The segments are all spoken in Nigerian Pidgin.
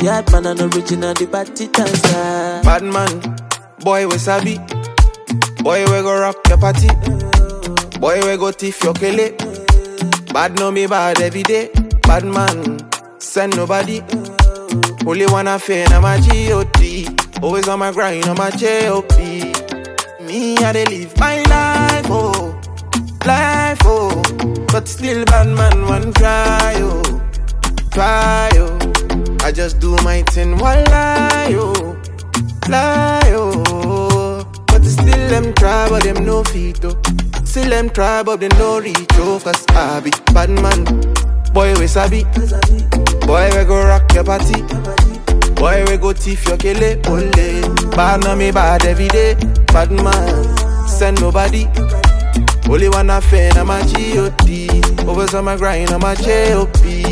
Yard man and original, the party dancer. Bad man, boy we sabi. Boy we go rock your party. Boy we go thief your kele. Bad no me bad every day. Bad man, send nobody. Only one affair na my G.O.D. Always on my grind on my J.O.P. Me I dey live my life oh, life oh. But still bad man one try oh, try oh. I just do my thing while lie oh, lie oh. But still them try but them no fit oh. Still them try but they no reach oh. Cause I be bad man, boy we sabi. Boy we go rock your party. Boy we go thief your kele ole. Bad na me bad every day. Bad man, send nobody. Only one affair na my G.O.D. Always on my grind on my J.O.P.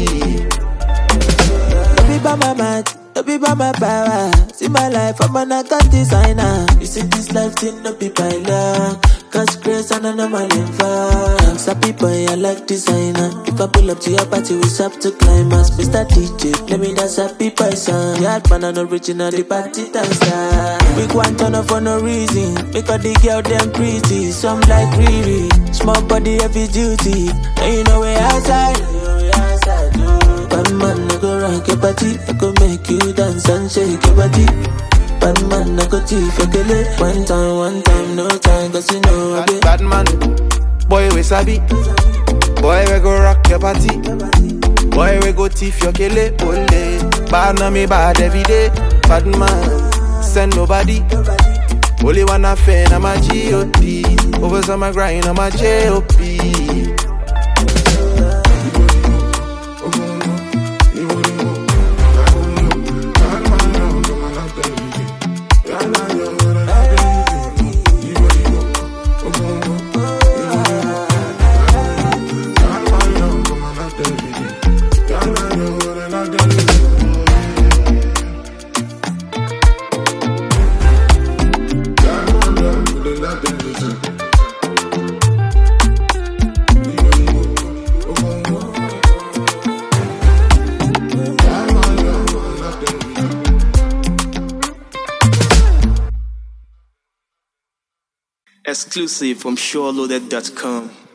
Don't be by my mind, don't be by my power. See my life, I'm an account designer. You see this life thing, no be by luck. Cause grace and an anomaly fun. Sappy boy, I like designer. If I pull up to your party, we stop to climax. Mr. DJ, let me dance happy boy song. Yard man and original, the party dancer. We go and turn up for no reason. Because the girl them pretty, some like Riri. Small body, heavy duty. And you know we outside. You know we outside, oh. Bad man, I go rock your body. I go make you dance and shake your body. Bad man, I go thief your kele. One time, one time, no time, cause you know I be. Bad, bad man, boy we sabi. Boy we go rock your party. Boy we go thief your kele ole. Bad na me bad every day. Bad man, send nobody. Only one affair na my G.O.D. Always on my grind on my J.O.P. Exclusive from SureLoaded.com.